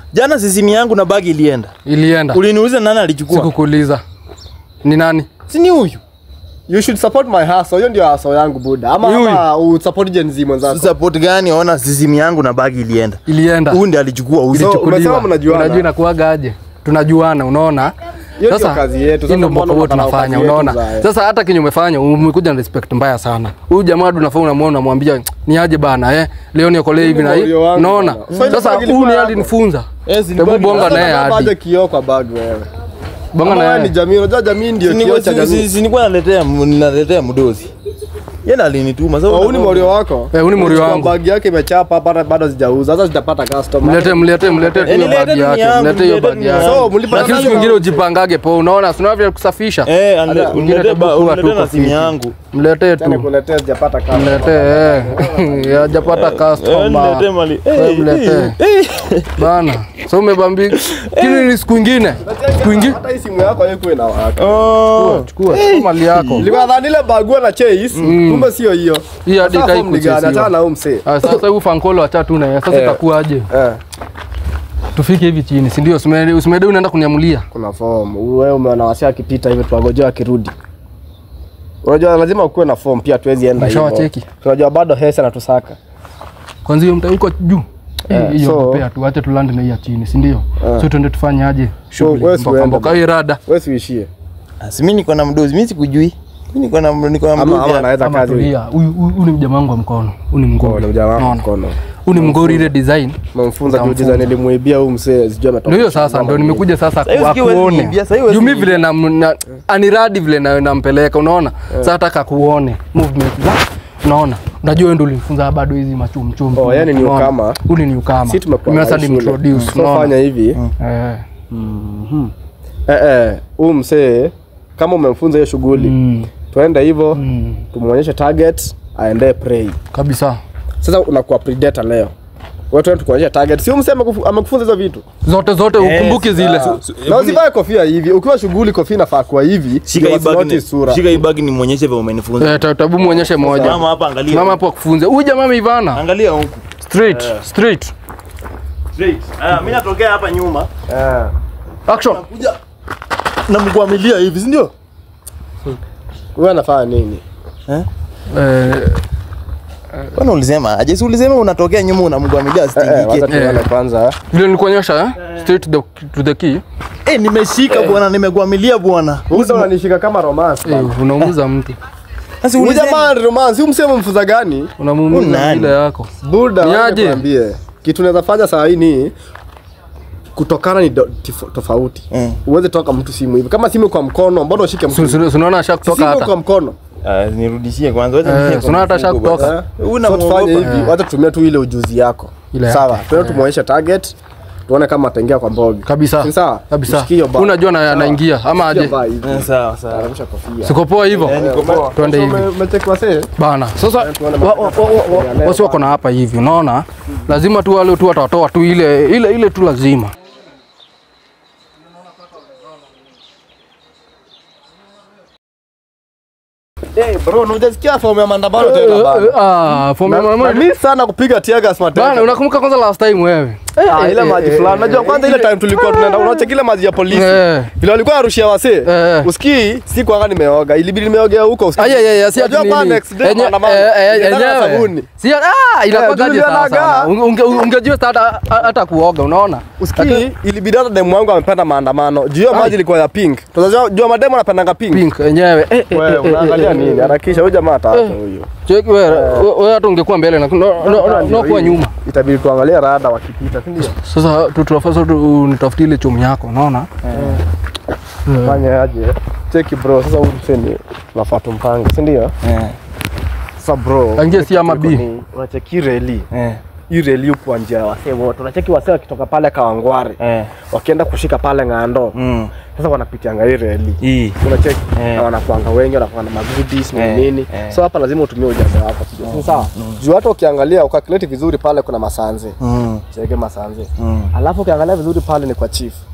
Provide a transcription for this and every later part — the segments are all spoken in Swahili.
Jana sisimi yangu na bagi ilienda. Ilienda. Uliniuliza nani alichukua? Sikukuuliza. Ni nani? Si ni huyu. You should support my hustle. Hiyo ndio hustle yangu buda. Ama Yui. ama usupport Gen Z mwenzako. Support gani? Ona sisimi yangu na bagi ilienda. Ilienda. Huyu ndiye alichukua huyu. So, Ilichukuliwa. umesema mnajuana? Unajua inakuwaga aje? Tunajuana, unaona? Hiyo ndio kazi yetu. hii ndio Sasa mbona mwaka huo unataka tunafanya, kazi yetu unaona? zae? Sasa hata kenye umefanya umekuja na respect mbaya sana. Huyu jamaa tunafaa unamwona unamwambia ni aje bana eh, leo niokolee hivi na hii. moyo wangu Unaona? bana. So ile Sasa bag huyu ilikuwa ni yako? alinifunza. Eh, si ni Hebu bagi bonga yako. naye Sasa hadi. aje kioo kwa bag wewe. Bonga Ama wewe ni naye. jamii, unajua jamii ndio kioo cha jamii. Sinikuwa naletea naletea mdozi. Yeye alinituma. Sasa Oh, huyu ni morio wako? Eh, huyu ni morio Unachukua wangu. Bag yake imechapa hapa bado sijauza. Sasa sitapata customer. Mlete mlete mlete tu Eh, hiyo nilete bagi tu yake. yangu, Mlete hiyo nilete bagi tu yake. yangu. So, mlipa Lakini nani siku nyingine wa- ujipangage po, unaona si unavyo kusafisha. Eh, Mwingine unilete ba- atakuwa unilete tu na kwa simu fiti. yangu. Mlete Tena tu. kuletea sijapata customer. Mlete eh. Hajapata Eh, customer. nilete mali. Wewe Eh, mlete. eh, Bana. So umebambi. Kini ni siku ingine. Siku ingine. Hata hii simu yako haikuwa inawaka. Oh. Chukua chukua mali yako. Nilikuwa nadhani ile bagua na Chase, kumbe sio hiyo. Hii hadi Sasa kai form ni gani? kuchesiwa. Achana na huyu msee. Ah, sasa huu fankolo acha tu na yeye. Sasa Eh. itakuwaje? Eh, Tufike hivi chini, si ndio? Usimede usimede unaenda kuniamulia. kuna form. Wewe umeona wasi akipita hivi tuwagojea akirudi. Unajua lazima ukuwe na form pia tuwezi enda hivyo. Umeshawacheki? Tunajua bado Hesa anatusaka. Kwanza hiyo mta huko juu. Eh, Hiyo so- pea tu acha tulande na hii ya chini, si ndio? Eh. So tuende tufanye aje? Shughuli. wewe si Mboka uende mboka hii rada. Wewe siishie. Ah, si mimi niko na mdozi, mimi sikujui. Mimi niko na niko na Ama mdozi. ama hapa. anaweza Kama kazi. tulia. Huyu huyu huyu ni mjamaa wangu wa mkono. Huyu ni Oh, mgori. ni jamaa Unaona? mkono. Huyu ni mgori ile design. Memfunza juu Utamfunza. design nilimuibia huyu msee sijui ametoka. Ndio hiyo sasa ndio nimekuja sasa Sasa hiyo kwa sikii huwezi kuone. niibia, sasa hiyo huwezi Juu mimi niibia. vile na, na aniradi vile na nampeleka unaona? Sasa nataka kuone movement za unaona? Unajua wewe ndio ulinifunza bado hizi machumchum. Oh, yani ni ukama. Huyu ni ukama. Sisi tumekuwa Mimi sasa na shule. introduce So unaona? fanya hivi. Eh. Eh eh, huyu msee kama umemfunza hiyo shughuli, Mm. twende hivyo Mm. tumuonyeshe target aendee prey. Kabisa. Sasa unakuwa predator leo. Wewe twende tukuonyeshe target. Sio msee amekufu- amekufunza hizo vitu. Zote zote Yes, ukumbuke zile. Ah. Na usivae kofia hivi. Ukiwa shughuli kofia inafaa kuwa hivi. Shika ndio hii bag wasinotice ni sura. shika hii bag ni muonyeshe vile umenifunza. Eh, ta- tabu muonyeshe moja. Mama hapa angalia. Mama hapo akufunze. Huyu jamaa ameivana. Angalia huku. Straight, straight. Straight. Ah, mimi natokea hapa nyuma. Eh. Action. Kuja na mkwamilia hivi, si ndio? Wewe anafanya nini? Eh, Kwani ulisema aje? Si ulisema unatokea nyuma unamkwamilia Eh, eh, wacha stingike. tuone kwanza. vile nilikuonyesha eh? Straight to the, to the key. Eh, nimeshika bwana, nimekwamilia bwana. Uza unanishika kama romance. bana. Eh, unaumiza mtu. Sasa Huyu ulisema jamaa ni romance. Huyu msee umemfunza gani? Unamuumiza Nani? ile yako. Buda, Ni wacha aje? nikwambie. Kitu naweza fanya saa hii ni kutokana ni do- tifo- tofauti. Mm. Uweze toka mtu simu hivi. Kama simu kwa mkono, mbona ushike mtu? Si- si- si Unaona asha kutoka Simu hata. kwa mkono. Ah, nirudishie kwanza. Wacha Eh, nishike si unaona hata kwa mfuko ashakutoka. basi. Eh? Una So tufanye muogopa. hivi, wacha tutumie tu ile ujuzi yako. Ile Sawa. yake. Tuende tumuonyeshe target. Tuone kama ataingia kwa mbogi. Kabisa. Si sawa? Kabisa. Mshikie hiyo bar. Unajua na Sawa. anaingia ama aje? Sikia bar hivi. Eh, Sawa, sawa. Aramisha kofia. Siko poa hivyo. Eh, niko poa. Twende So, hivi. ume- umecheki wasee? Bana. Sasa tuone wa- wa- wa- wa- wasi wako na hapa hivi, unaona? Lazima tu wale tu watatoa tu ile ile ile tu lazima. Eh, bro, unajisikia fomu ya maandamano tena bana. Ah, for me Na- mama. na mimi sana kupiga tear gas mateka. Bana, unakumbuka kwanza last time wewe? Ah, ile maji fulani. Unajua kwanza ile time tulikuwa tunaenda unacheki ile maji ya polisi. Eh. Vile walikuwa warushia wasee. Eh. Usikii siku anga nimeoga. Ilibidi nimeogea huko usikii. Aya ya ya si ati Unajua nini? bana next day Enye- maandamano. eh, eh, Nikaenda na yenyewe. sabuni. Si ah inakuwaje Julian sasa? Aga. Unge- unge- Ungejua hata hata kuoga, unaona? Usikii ilibidi hata demu wangu amependa maandamano. Juu hiyo maji ilikuwa ya pink. Tunajua jua mademu anapendanga pink. Pink yenyewe. Eh, eh, Wewe eh, eh, unaangalia eh, nini? Harakisha huyu jamaa tatu huyu. Cheki wewe, wewe hata ungekuwa mbele na no, no, no, no kuwa nyuma. Itabidi tuangalie rada wakipita, si ndio? Sasa tu- tunafaa tu nitafutie ile chomu yako, unaona? Fanya aje? Cheki bro, sasa huyu mseni tunafaa tumpange, si ndio? Eh, Sasa bro, Tangia si ama B. ni- unacheki reli. eh, Hii reli huko kwa njia ya wasee wote. Unacheki wasee wakitoka pale Kawangware, eh. wakienda kushika pale Ng'ando. Mm. Sasa wanapitianga hii reli. Hii. Unacheki? Eh. Na wanakuanga wengi, wanakuwa na magoodies na Eh, nini. eh. So hapa lazima utumie ujanja wako. Si sawa? Juu hata ukiangalia ukalculate vizuri pale kuna masanze. Mm. Cheke masanze. Mm. Alafu ukiangalia vizuri pale ni kwa chief.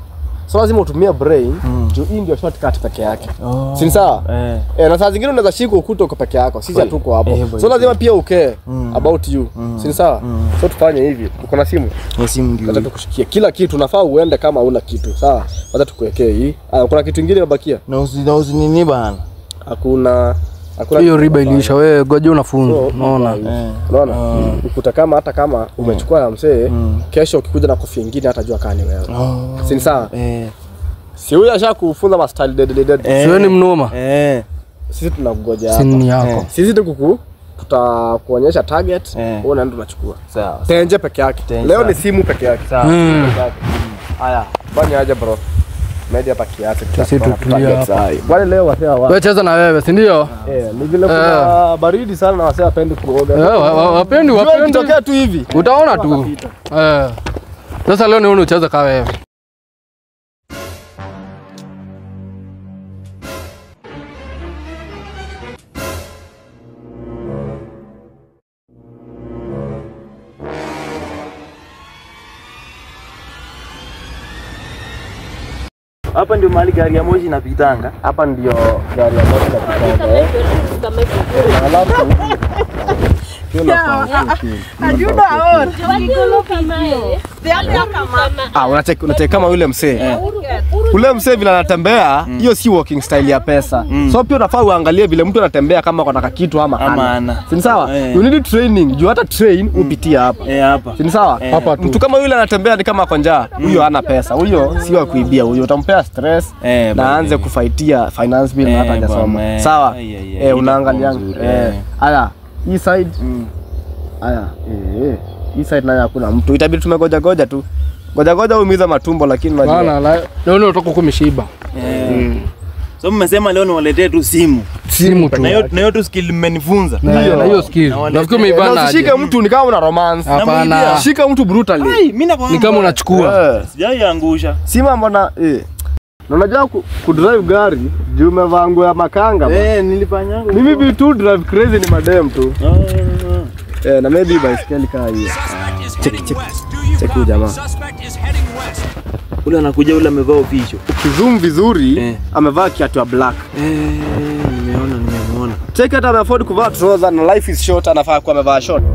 so lazima utumie brain juu hii ndio shortcut peke yake Oh. si ni sawa Eh. Eh, na saa zingine unaweza shika ukuta uko peke yako sisi hatuko hapo Eh, boy. so lazima pia ukee about you si ni sawa so tufanye hivi uko na simu Ni simu ndio. Wacha tukushikie kila kitu unafaa uende kama una kitu sawa wacha tukuwekee hii ah, kuna kitu ingine imebakia Na usi na usi nini bana. hakuna hakuna hiyo kitu riba unafanya. iliisha wewe goja So, unafunza unaona Eh. unaona ukuta kama hata kama umechukua ya msee kesho ukikuja na kofia ingine hatajua kaa ni wewe Oh. si ni sawa Eh. si huyu asha kufunza ma style dead dead dead Eh. siwe ni mnoma Eh. sisi tunakugoja hapa sini yako Eh. sisi tukuku tutakuonyesha target Eh. wewe unaenda unachukua Sawa. tenje peke yake Tenje. leo ni simu peke yake Sawa. Mm. Peke yake. haya fanya aje bro media hapa kiasi Sisi tutakuwa tutulia target hapa. sahi. wale leo wasee wa wewe cheza na wewe si ndio eh ni vile kuna baridi sana na wasee wapendi kuoga Eh, wa- wa- wapendi Jua wapendi ikitokea tu hivi utaona tu Eh. sasa leo nione ucheze kaa wewe Hapa ndio mahali gari ya moshi inapitanga. hapa ndio gari ya moshi inapita eh Eh, alafu Ah, unacheki unacheki kama yule msee. Ule msee vile anatembea, hiyo si walking style ya pesa. So pia unafaa uangalie vile mtu anatembea kama kuna kitu ama Ama hana. hana. Si ni sawa? Eh. You need training. Juu hata train upitia hapa. Eh, hapa. Si ni sawa? Hapa tu. Mtu kama yule anatembea ni kama ako njaa, huyo hana pesa. Huyo si wa kuibia huyo. Utampea stress Eh, na bwana, aanze eh. kufaitia finance bill na Eh, hata hajasoma. bwana, eh. Sawa? Ai, ai, ai, Eh, hii unaangalia. itakuwa nzuri, Eh. eh. Aya, hii side Mm. Haya, eh, eh. Hii side nayo hakuna mtu. Itabidi tumegoja goja tu. Goja goja umiza matumbo lakini unajua. Bana, la- leo ni utoka kumeshiba Eh. So mmesema leo niwaletee tu simu. simu tu Na hiyo na hiyo tu skill mmenifunza. Na- Hiyo. na hiyo skill Na wale- nafikiri Na umeibana usishike aje mtu ni kama una romance. hapana Shika mtu brutally. Ai, mimi nakwambia. ni kama unachukua Eh. Sijaiangusha. Si mambo na eh. Na unajua ku, kudrive gari juu umevaa nguo ya makanga. ba. Eh, nilifanyanga. Mimi vitu drive crazy ni madem tu. Ah, ah. Eh, na maybe baiskeli kaa hiyo. Cheki cheki. Check huyu jamaa. Suspect is heading west. Ule anakuja ule amevaa official. Kizoom vizuri Eh. amevaa kiatu ya black. Eh, nimeona nimemuona. Check hata ameafford kuvaa trouser na life is short anafaa kuwa amevaa short.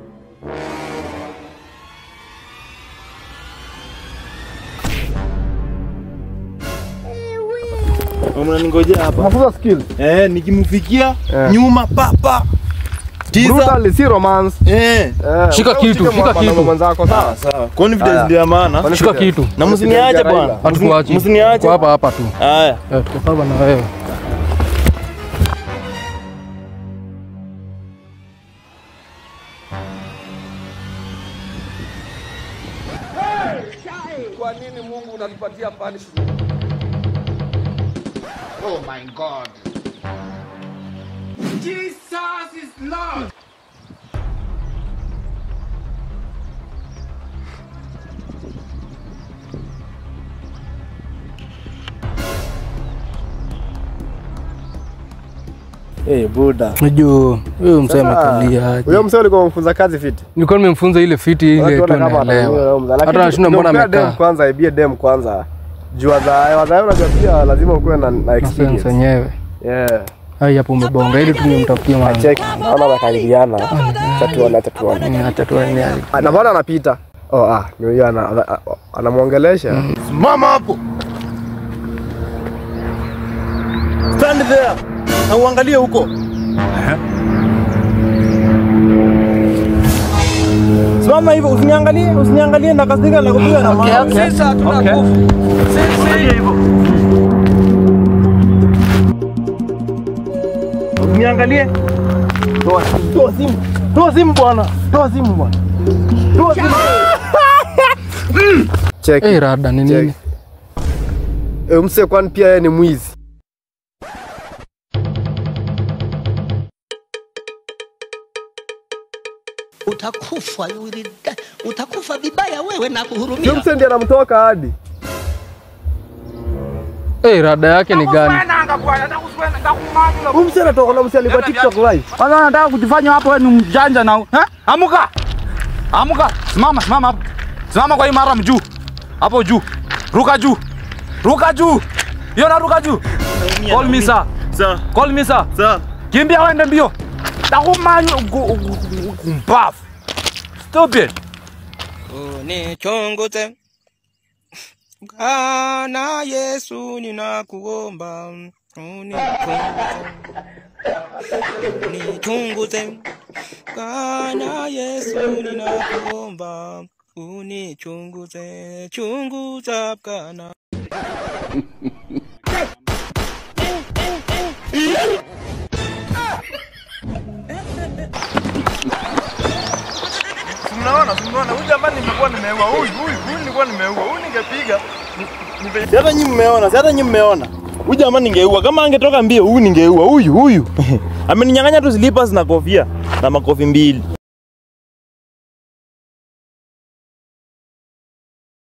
Mnaningojea hapa. Mafunzo skills. Eh, nikimfikia Eh. nyuma papa. Tiza. Brutally si romance. Eh. Eh, Shika wewe kitu, usike shika mwanaume kitu. mwenzako sawa? Sawa. Confidence Aya. ndio ya maana. shika kitu Na msiniache bwana. hatukuachi Msiniache. Kwa hapa hapa tu Haya. Eh, tuko hapa na wewe Kwa nini Mungu unatupatia punishment? Oh my God. Jesus is Lord. Eh, buda. Unajua huyo mzee amekalia aje. Huyo msee ulikuwa umfunza kazi fiti. Nilikuwa nimemfunza ile fiti ile tu Tuone kama anaelewa. ataelewa mzee. Hata Lakini anashinda mbona ukimpea dem amekaa. kwanza, ibie dem kwanza. Jua za wazae unajua pia lazima ukuwe na, na Na sense experience. yenyewe. Yeah. Hai hapo umebonga ili tu nimtafutie mama. Check. Naona wakaribiana. Acha tuone, acha tuone. Ni acha tu ni Ah, Na bwana anapita. Oh ah, ni huyo ana ana- anamuongelesha. Simama hapo. Stand there. Na uangalie huko. Simama hivyo, usiniangalie, usiniangalie na kasika na kupiga na mawe. Sisi hatuna nguvu. Angalia hivyo. Usiniangalie. Toa simu, toa simu. Toa simu bwana. Toa simu bwana. Toa simu. Check. Eh, rada ni nini? Eh, msee kwani pia yeye ni mwizi. utakufa you will die. utakufa vibaya wewe na Huyo kuhurumia msee ndiye anamtoka hadi. Eh, rada yake ni gani? Huyo msee anatoka na msee alikuwa TikTok live. Kwanza unataka kujifanya hapo wewe ni mjanja na eh? Amuka. Amuka. Simama, simama hapo. Simama kwa imara juu. Hapo juu. Ruka juu. Ruka juu. Hiyo na ruka juu. Call me sir. Sir. Call me sir. Sir. Kimbia uende mbio. Takumanyo kumpafu. Stupid. unichunguze Bwana Yesu, ninakuomba unichunguze, unichunguze Bwana Yesu, ninakuomba unichunguze, chunguza Bwana. Mnaona, mnaona huyu jamani nimekuwa nimeua huyu, huyu, huyu nilikuwa nimeua. Huyu ningepiga. Si hata nyinyi mmeona, si hata nyinyi mmeona. Huyu jamaa ningeua. Kama angetoka mbio, huyu ningeua. Huyu, huyu. Ameninyang'anya tu slippers na kofia na makofi mbili.